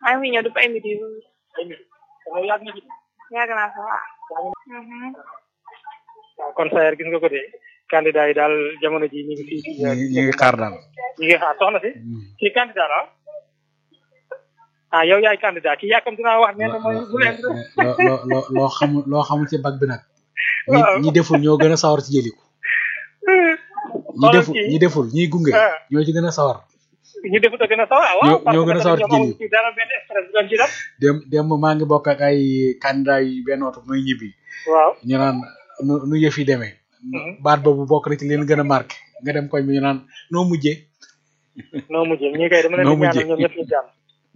maa ngi fi ñëw depuis ay midi yu waaw yàgg na ci. yàgg naa fa waaw. waaw kon Sayer gis nga ko de candidat yi daal jamono ji ñu ngi fii ci. ñu ngi ñu ngi xaar daal. ñu ngi xaar soxna si. kii candidat la ah yow yaay candidat kii yàkkam dinaa wax nee na mooy bu leen. loo loo loo loo xamul loo xamul ci bag bi nag. ñi waaw ñi deful ñoo gën a sawar ci jëliku. ñi xoolal deful kii. ñi deful ñiy gunge. Ah. ñoo ci gën a sawar. ñu defut a gën a sawar ah waaw. ñoo- ñoo gën a sawar ci parce que ñoom jëli. amuñu ci dara benn stress bu doon ci def. dem dem maa ngi bokk ak ay candidat yi benn oto muy ñibbi. waaw. ñu naan nu nu yëf yi demee. baat boobu bokk na ci leen gën a marqué nga dem koñ bi ñu naan noo mujjee. noo mujjee ñii kay dama leen Noo di ñaanal mujjee. ñoom ñëpp ñu jàmm.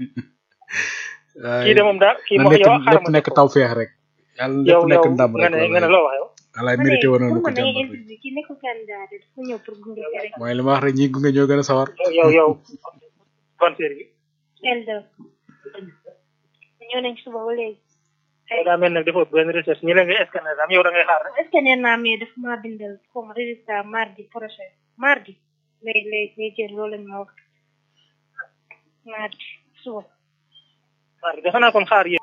kii de moom daal kii na moom nekk yow xaaral lépp ma nekk def ko. taw feex rek. yàlla yow lépp nekk yow ndam nga rek. ne nga ne loo wax yow. walaay mérité woon na lu ko man da ngay jàmbat rek. interview ki nekkul candidat de dafa ñëw pour gunge si rek. mooy li ma wax rek ñi gunge ñoo gën a sawar. yow yow kon série bi. L2. ñëw nañ ci suba ba léegi. yow daa mel ne defoo benn recherche ñu leen ngay scanner am yow da ngay xaar rek. est-ce que nee naa mais dafa maa bindal xaw ma résultat mardi prochain mardi lay lay lay jël loolu lañ ma wax mardi suba. waaw defe naa kon xaar yéen.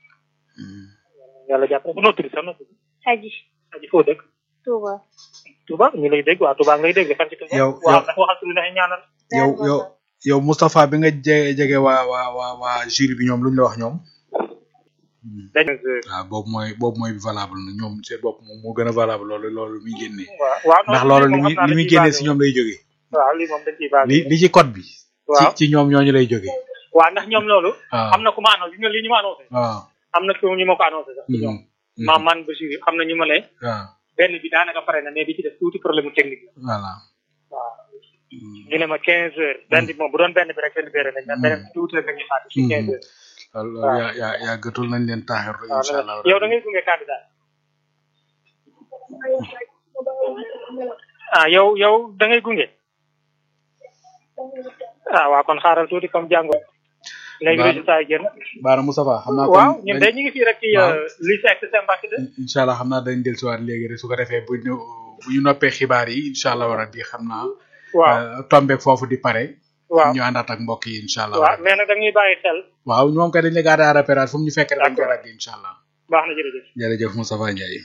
yàlla jàpp na ko noo tudd sax noo tudd. aji aji foo dëkk. Touba. Touba ñu lay dégg waaw Touba ngay dégg fan ci Touba. Yow- waaw yow- dafa waxal tuuti dafa ñaanal. yow yow yow Moustapha bi nga jege jege waa waa waa waa jury bi ñoom lu ñu la wax ñoom. dañ waaw boobu mooy boobu mooy valable na ñoom seen bopp moom moo gën a valable loolu loolu muy génnee. waaw waaw ndax non, loolu li moom muy xam naa li muy dañ ciy génnee basé si wu. ñoom lay jógee. waaw lii moom dañ ciy basé li wu. li ci code bi. ci waaw ci ñoom ñooñu lay jógee. waaw ndax ñoom loolu. waaw am na ku ma annoncé gis nga lii ñu ma annoncé. waaw. am na ku ñu ma ko annoncé sax. ci ñoom Mhm. maam man Bachir xam na ñu ma ne. waaw benn bi daanaka pare na mais bi ci def tuuti problème mu technique la. voilà. waaw ñu ne ma 15 heures. benn bi moom bu doon benn bi rek benn bi rek nañ mais beneen bi tuuti rek dañuy xaar ci 15 heures. loolu waaw. yaa yaa yaa gëtul nañ leen taaxir waaw incha allah. yow da ngay gunge candidat. ah yow yow da ngay gunge. ah waaw kon xaaral tuuti comme jàngo. léegi Baax na. résultat yi génn. Baara Moustapha xam naa. waaw kon ñun dañ- de ñu ngi fii rek ci waaw. lycée ak Sèye Mbacke de. incha allah xam naa dañ dellusiwaat léegi rek su ko defee bu ñu bu ñu noppee xibaar yi incha allah war a di xam naa. waaw euh, tombeek foofu di pare. waaw ñu àndaat ak mbokk yi incha allah. waaw mais nag da ñuy bàyyi xel. waaw ñoom kay dañ la garder à repérage fu mu ñu fekk rek dañ koy D'accord. ragg incha allah. baax na jërëjëf. jërëjëf Moustapha Ndiaye.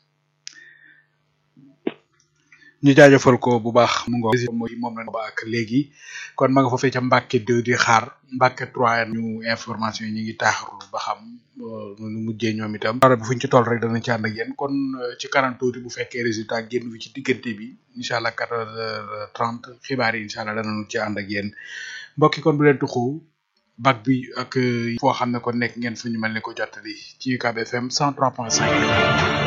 ñu jaajëfal ko bu baax mu ngoog mooy moom lañ ba ak léegi kon ma nga foofee ca Mbacke 2 di xaar Mbacke 3 ñu information yi ñu ngi taaxarlu ba xam euh, nu mujjee ñoom itam. dara bi fu ñu ci toll rek danañ ci ànd ak yéen kon euh, ci kanam tuuti bu fekkee résultat génn fi ci diggante bi incha allah 14h30 xibaar yi incha allah danañu ci ànd ak yéen mbokki kon bu leen tuxu bac bi ak euh, foo xam ne kon nekk ngeen fu ñu mel ne ko jottali ci UCAB FM 103.5.